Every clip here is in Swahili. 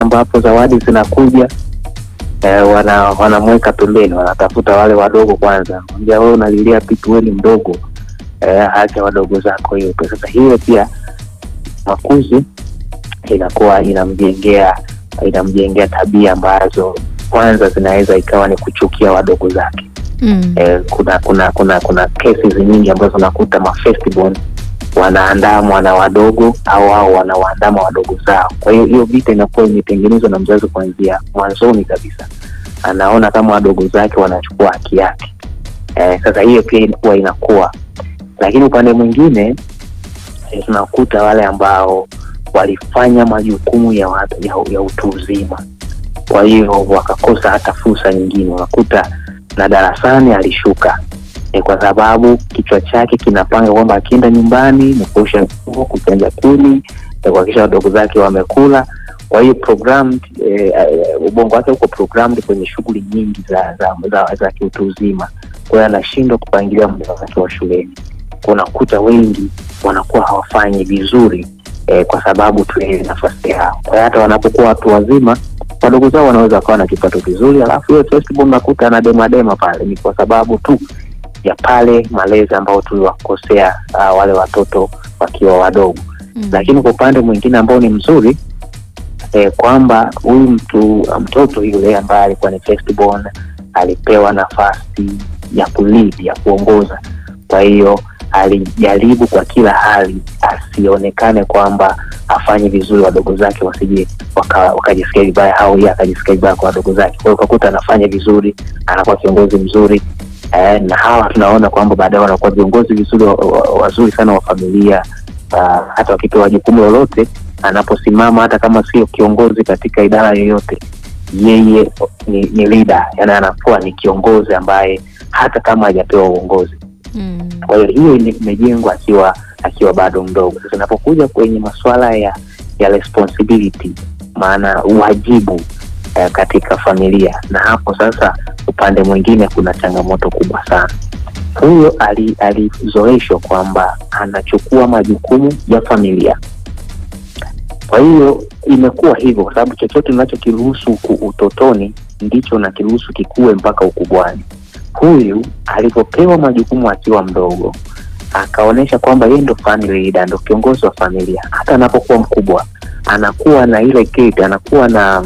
ambapo zawadi zinakuja eh, wana wanamweka pembeni, wanatafuta wale wadogo kwanza, ambia wewe unalilia pipi, wewe ni mdogo eh, acha wadogo zako hiyo. Sasa hiyo pia makuzi inakuwa inamjengea inamjengea tabia ambazo kwanza zinaweza ikawa ni kuchukia wadogo zake. Mm. Eh, kuna kuna kuna kuna cases nyingi ambazo unakuta ma firstborn wanaandamwa na wadogo au au wanawaandama wadogo zao. Kwa hiyo hiyo vita inakuwa imetengenezwa na mzazi kuanzia mwanzoni kabisa, anaona kama wadogo zake wanachukua haki yake. Eh, sasa hiyo pia inakuwa inakuwa, lakini upande mwingine eh, tunakuta wale ambao walifanya majukumu ya, wa- ya, ya utu uzima, kwa hiyo wakakosa hata fursa nyingine. Unakuta na darasani alishuka ni kwa sababu kichwa chake kinapanga kwamba akienda nyumbani ni kuosha nguo, kuchanja kuni, na kuhakikisha wadogo zake wamekula. Kwa hiyo programmed, eh, eh, ubongo wake uko programmed kwenye shughuli nyingi za za, za, za kiutu uzima, kwa hiyo anashindwa kupangilia muda wake wa shuleni. Kwa unakuta wengi wanakuwa hawafanyi vizuri eh, kwa sababu tu ya ile nafasi yao. Kwa hiyo hata wanapokuwa watu wazima wadogo zao wanaweza wakawa na kipato kizuri, alafu hiyo firstborn unakuta anademadema pale, ni kwa sababu tu ya pale malezi ambao tuliwakosea uh, wale watoto wakiwa wadogo Mm. lakini kwa upande mwingine ambao ni mzuri eh, kwamba huyu mtu mtoto yule ambaye alikuwa ni firstborn alipewa nafasi ya kulead ya kuongoza kwa hiyo alijaribu kwa kila hali asionekane kwamba afanye vizuri wadogo zake wasije waka- wakajisikia vibaya au yeye akajisikia vibaya kwa wadogo zake kwa hiyo ukakuta anafanya vizuri anakuwa kiongozi mzuri eh, na hawa tunaona kwamba baadaye wanakuwa viongozi vizuri wa- wa- wazuri sana wa familia uh, hata wakipewa jukumu lolote anaposimama hata kama sio kiongozi katika idara yoyote yeye ni, ni leader yani anakuwa ni kiongozi ambaye hata kama hajapewa uongozi Mm. kwa hiyo hiyo ime- imejengwa akiwa akiwa bado mdogo sasa inapokuja kwenye masuala ya ya responsibility maana uwajibu eh, katika familia na hapo sasa upande mwingine kuna changamoto kubwa sana huyo ali- alizoeshwa kwamba anachukua majukumu ya familia kwa hiyo imekuwa hivyo kwa sababu chochote unachokiruhusu ku- utotoni ndicho unakiruhusu kikuwe mpaka ukubwani huyu alivyopewa majukumu akiwa mdogo akaonyesha kwamba yeye ndo family leader, ndo kiongozi wa familia hata anapokuwa mkubwa anakuwa na ile guilt, anakuwa na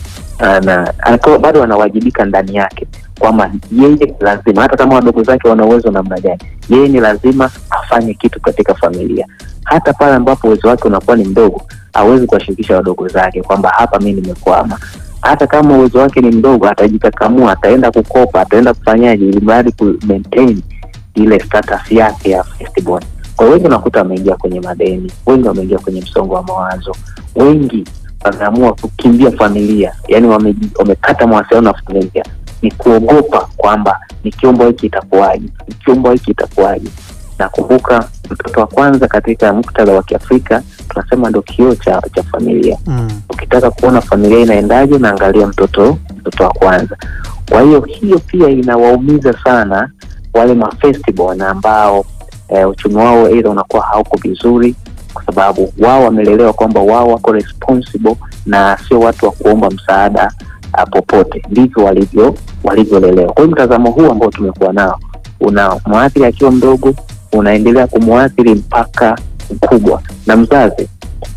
ana, anakuwa bado anawajibika ndani yake kwamba yeye lazima hata kama wadogo zake wana uwezo namna gani yeye ni lazima afanye kitu katika familia hata pale ambapo uwezo wake unakuwa ni mdogo hawezi kuwashirikisha wadogo zake kwamba hapa mi nimekwama hata kama uwezo wake ni mdogo atajikakamua ataenda kukopa ataenda kufanyaje ili mradi ku maintain ile status yake ya firstborn kwa hiyo wengi unakuta wameingia kwenye madeni wengi wameingia kwenye msongo wa mawazo wengi wameamua kukimbia familia yani wame- wamekata mawasiliano na familia ni kuogopa kwamba nikiomba hiki itakuwaje nikiomba hiki itakuwaje nakumbuka mtoto wa kwanza katika muktadha wa kiafrika tunasema ndo kioo cha, cha familia Mm. ukitaka kuona familia inaendaje naangalia mtoto mtoto wa kwanza kwa hiyo hiyo pia inawaumiza sana wale mafestival ambao eh, uchumi wao eidha unakuwa hauko vizuri kwa sababu wao wamelelewa kwamba wao wako responsible na sio watu wa kuomba msaada uh, popote ndivyo walivyo walivyolelewa kwa hiyo mtazamo huu ambao tumekuwa nao una mwathiri akiwa mdogo unaendelea kumwathiri mpaka mkubwa na mzazi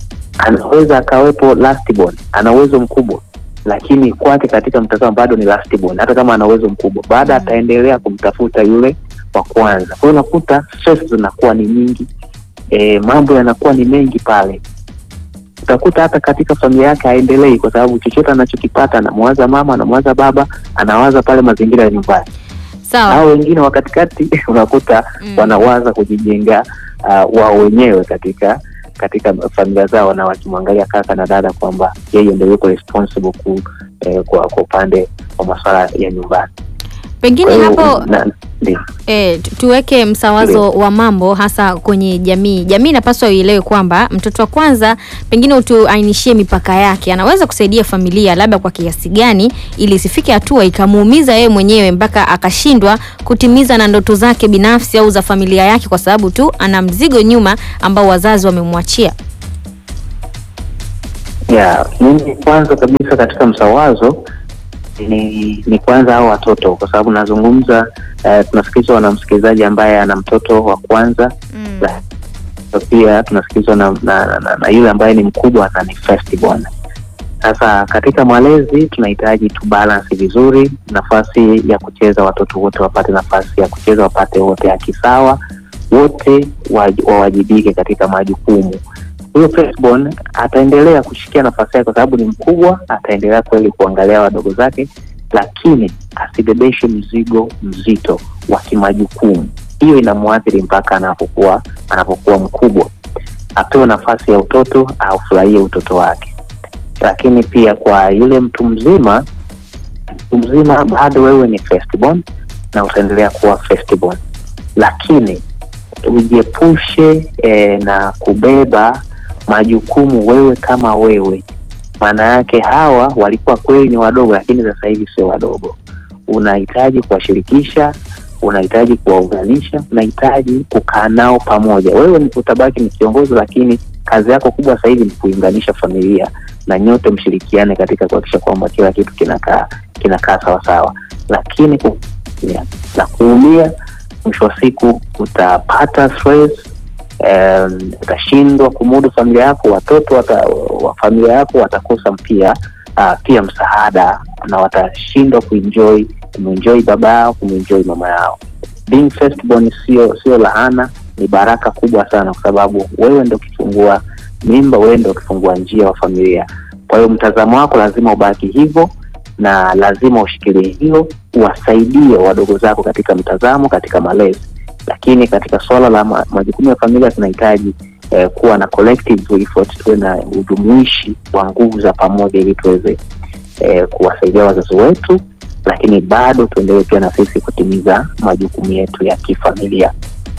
anaweza akawepo lastborn ana uwezo mkubwa lakini kwake katika mtazamo bado ni lastborn hata kama ana uwezo mkubwa baada Mm. ataendelea kumtafuta yule wa kwanza kwa hiyo unakuta stress zinakuwa ni nyingi e, mambo yanakuwa ni mengi pale utakuta hata katika familia yake haendelei kwa sababu chochote anachokipata anamwaza mama anamwaza baba anawaza pale mazingira ya nyumbani Sawa. hao wengine wa katikati unakuta Mm. wanawaza kujijenga uh, wao wenyewe katika katika familia zao na wakimwangalia kaka na dada kwamba yeye ndio yuko responsible ku, eh, kwa kwa upande wa masuala ya nyumbani Pengine Kwa hiyo, hapo na- ndio. E, tu- tuweke msawazo wa mambo hasa kwenye jamii. Jamii inapaswa ielewe kwamba mtoto wa kwanza, pengine utuainishie mipaka yake, anaweza kusaidia familia labda kwa kiasi gani, ili isifike hatua ikamuumiza yeye mwenyewe mpaka akashindwa kutimiza na ndoto zake binafsi au za familia yake, kwa sababu tu ana mzigo nyuma ambao wazazi wamemwachia. Yeah, mimi kwanza kabisa katika msawazo ni ni kwanza hao watoto, kwa sababu nazungumza eh, tunasikilizwa na msikilizaji ambaye ana mtoto wa kwanza Mm. La- pia tunasikilizwa na, na, na, na, na yule ambaye ni mkubwa na ni firstborn. Sasa katika malezi tunahitaji tu balance vizuri, nafasi ya kucheza, watoto wote wapate nafasi ya kucheza, wapate wote haki sawa, wote waj- wawajibike katika majukumu. Huyo firstborn ataendelea kushikia nafasi yake kwa sababu ni mkubwa, ataendelea kweli kuangalia wadogo zake, lakini asibebeshe mzigo mzito wa kimajukumu. Hiyo inamwathiri mpaka anapokuwa anapokuwa mkubwa. Apewe nafasi ya utoto, aufurahie utoto wake. Lakini pia kwa yule mtu mzima, mtu mzima bado wewe ni firstborn na utaendelea kuwa firstborn, lakini ujiepushe eh, na kubeba majukumu wewe kama wewe. Maana yake hawa walikuwa kweli ni wadogo, lakini sasa hivi sio wadogo. Unahitaji kuwashirikisha, unahitaji kuwaunganisha, unahitaji kukaa nao pamoja. Wewe ni- utabaki ni kiongozi, lakini kazi yako kubwa sasa hivi ni kuunganisha familia na nyote mshirikiane katika kuhakikisha kwamba kila kitu kinakaa kinakaa sawasawa, lakini ku, ya, na kuumia, mwisho wa siku utapata stress um, utashindwa kumudu familia yako, watoto wata, wa familia yako watakosa pia uh, pia msaada na watashindwa kuenjoy kumuenjoy baba yao kumuenjoy mama yao. Being firstborn sio sio lahana, ni baraka kubwa sana, kwa sababu wewe ndo ukifungua mimba, wewe ndo ukifungua njia wa familia. Kwa hiyo mtazamo wako lazima ubaki hivyo, na lazima ushikilie hilo, uwasaidie wadogo zako katika mtazamo, katika malezi lakini katika suala la ma, majukumu ya familia tunahitaji eh, kuwa na collective effort, tuwe na ujumuishi wa nguvu za pamoja ili tuweze eh, kuwasaidia wazazi wetu, lakini bado tuendelee pia na sisi kutimiza majukumu yetu ya kifamilia.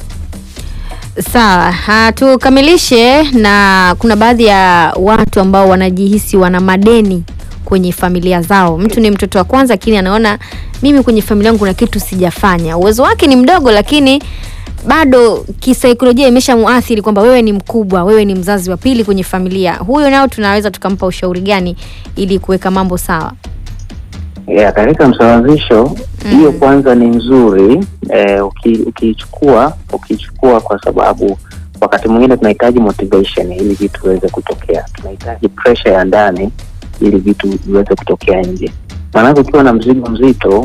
Sawa, ha, tukamilishe na kuna baadhi ya watu ambao wanajihisi wana madeni kwenye familia zao. Mtu ni mtoto wa kwanza, lakini anaona mimi kwenye familia yangu kuna kitu sijafanya. Uwezo wake ni mdogo, lakini bado kisaikolojia imeshamuathiri kwamba wewe ni mkubwa, wewe ni mzazi wa pili kwenye familia. Huyo nao tunaweza tukampa ushauri gani ili kuweka mambo sawa? Yeah, katika msawazisho Mm. hiyo kwanza ni nzuri eh, uki- ukiichukua ukiichukua kwa sababu wakati mwingine tunahitaji motivation ili vitu viweze kutokea, tunahitaji pressure ya ndani ili vitu viweze kutokea nje. Maanake ukiwa na mzigo mzito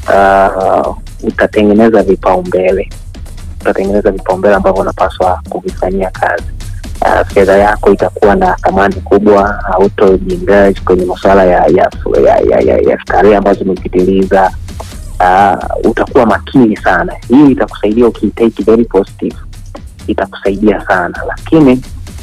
uh, utatengeneza vipaumbele, utatengeneza vipaumbele ambavyo unapaswa kuvifanyia kazi. Uh, fedha yako itakuwa na thamani kubwa, hautojiengage kwenye masuala ya ya, ya, ya, ya, ya starehe ambazo umepitiliza. Uh, utakuwa makini sana. Hii itakusaidia ukiitake very positive, itakusaidia sana, lakini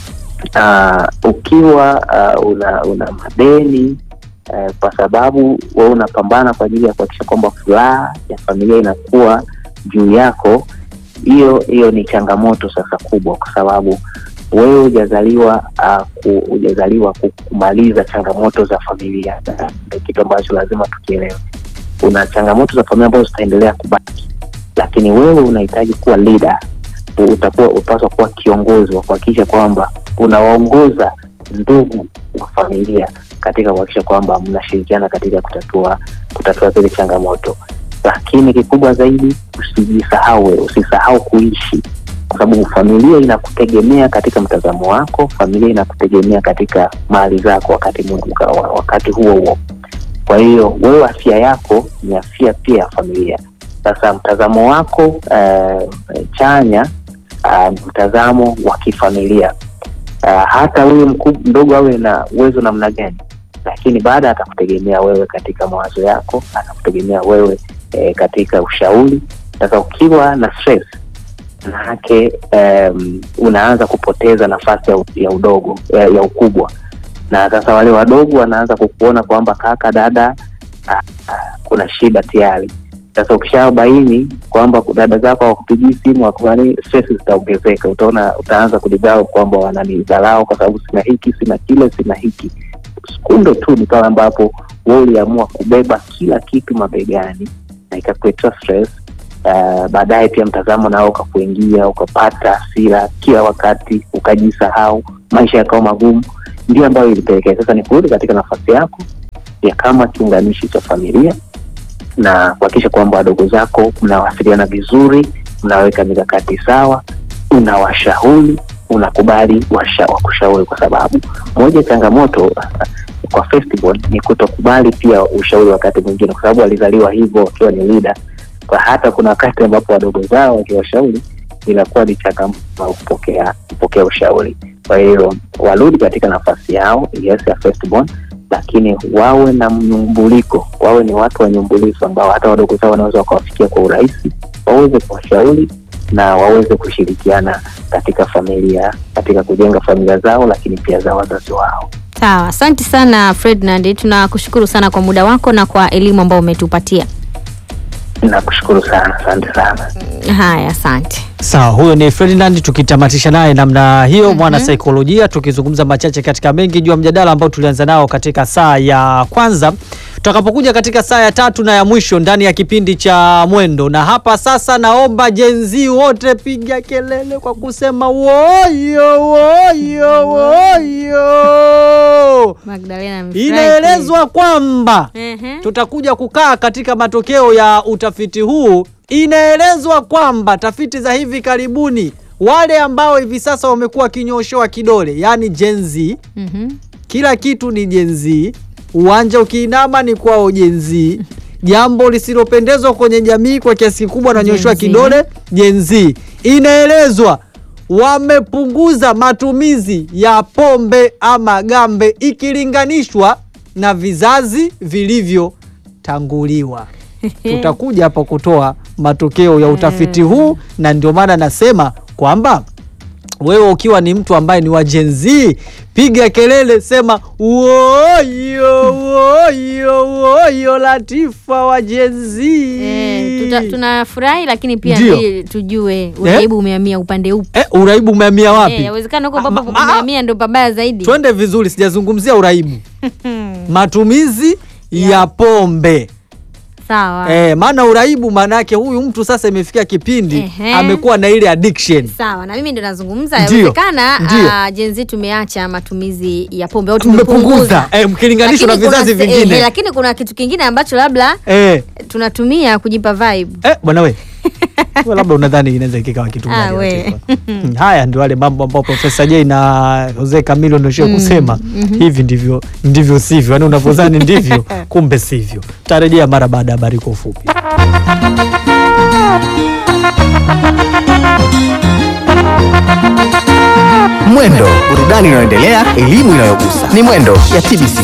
uh, ukiwa uh, una una madeni uh, kwa sababu wewe unapambana kwa ajili ya kuhakikisha kwamba furaha ya familia inakuwa juu yako, hiyo hiyo ni changamoto sasa kubwa, kwa sababu wewe hujazaliwa uh, ku, hujazaliwa ku- kumaliza changamoto za familia. Ndio kitu ambacho lazima tukielewe. Kuna changamoto za familia ambazo zitaendelea kubaki, lakini wewe unahitaji kuwa leader. Utakuwa upaswa kuwa kiongozi wa kuhakikisha kwamba unawaongoza ndugu wa familia katika kuhakikisha kwamba mnashirikiana katika kutatua kutatua zile changamoto, lakini kikubwa zaidi usijisahau wewe, usisahau kuishi kwa sababu familia inakutegemea katika mtazamo wako, familia inakutegemea katika mali zako wakati mu- wakati huo huo. Kwa hiyo wewe, afya yako ni afya pia ya familia. Sasa mtazamo wako eh, chanya ah, ni mtazamo wa kifamilia. Ah, hata huyu mkub- mdogo awe na uwezo namna gani, lakini baada atakutegemea wewe katika mawazo yako, atakutegemea wewe eh, katika ushauri. Sasa ukiwa na stress manake um, unaanza kupoteza nafasi ya, u- ya udogo ya, ya ukubwa, na sasa wale wadogo wanaanza kukuona kwamba kaka, dada, ah, ah, kuna shida tayari. Sasa ukishabaini kwamba dada zako hawakupigii simu wakufani, stress zitaongezeka. Utaona, utaanza kujidharau kwamba wananidharau kwa sababu sina hiki, sina kile, sina hiki. Sekunde tu ni pale ambapo wewe uliamua kubeba kila kitu mabegani na ikakuletea stress Uh, baadaye pia mtazamo nao ukakuingia ukapata hasira kila wakati ukajisahau, maisha yakawa magumu. ndio ambayo ilipelekea sasa ni kurudi katika nafasi yako ya kama kiunganishi cha familia na kuhakikisha kwamba wadogo zako mnawasiliana vizuri, mnaweka mikakati sawa, unawashauri, unakubali washa, wakushauri, kwa sababu moja ya changamoto kwa firstborn ni kutokubali pia ushauri wakati mwingine, kwa sababu walizaliwa hivyo wakiwa ni leader. Kwa hata kuna wakati ambapo wadogo zao wakiwashauri inakuwa ni changamoto kupokea kupokea ushauri. Kwa hiyo warudi katika nafasi yao yes, ya firstborn, lakini wawe na mnyumbuliko, wawe ni watu wanyumbulifu ambao hata wadogo zao wanaweza wakawafikia kwa urahisi, waweze kuwashauri na waweze kushirikiana katika familia, katika kujenga familia zao, lakini pia za wazazi wao. Sawa, asante sana Ferdinand, tunakushukuru sana kwa muda wako na kwa elimu ambayo umetupatia. Nakushukuru sana, asante sana. Haya, asante. Sawa, huyo ni Ferdinand tukitamatisha naye namna hiyo mwana saikolojia, tukizungumza machache katika mengi juu ya mjadala ambao tulianza nao katika saa ya kwanza. Tutakapokuja katika saa ya tatu na ya mwisho ndani ya kipindi cha Mwendo, na hapa sasa naomba jenzi wote piga kelele kwa kusema woyo woyo woyo. Magdalena amefurahi Inaelezwa kwamba kweli. Ehe. tutakuja kukaa katika matokeo ya utafiti huu. Inaelezwa kwamba tafiti za hivi karibuni, wale ambao hivi sasa wamekuwa kinyoshewa kidole, yaani Gen Z, Mhm. kila kitu ni Gen Z, uwanja ukiinama ni kwao Gen Z, jambo lisilopendezwa kwenye jamii kwa kiasi kikubwa nanyoshewa Gen Z. kidole Gen Z. Inaelezwa wamepunguza matumizi ya pombe ama gambe ikilinganishwa na vizazi vilivyotanguliwa. Tutakuja hapo kutoa matokeo ya utafiti huu, na ndio maana nasema kwamba wewe ukiwa ni mtu ambaye ni wa Gen Z, piga kelele, sema woyo woyo woyo, Latifa wa Gen Z. Eh, tuta- tunafurahi lakini pia Ndio. ili tujue uraibu umehamia upande upi. Eh, uraibu umehamia wapi? Eh, yawezekana huko Ah, ambapo ma- ah, umehamia ndo pabaya zaidi. Twende vizuri, sijazungumzia uraibu, matumizi ya pombe. Sawa. Eh, maana uraibu maana yake huyu mtu sasa imefikia kipindi Ehe. amekuwa na ile addiction. Sawa, na mimi ndo nazungumza, Ndio, yawezekana ndio. ah, Gen Z tumeacha matumizi ya pombe au Tumepunguza tumepunguza eh, mkilinganishwa na Lakini kuna vizazi se- vingine eh, lakini kuna kitu kingine ambacho labda eh, tunatumia kujipa vibe. eh, bwana we Wewe labda unadhani inaweza kikawa kitu Ah, gani? we. Latifa? Mm, Haya ndio wale mambo ambao Profesa J na Jose Camilo ndio kusema hivi ndivyo ndivyo sivyo, yaani unavyodhani ndivyo, kumbe sivyo. Tarejea mara baada ya habari kwa ufupi. Mwendo, burudani inayoendelea, elimu inayogusa. Ni Mwendo ya TBC.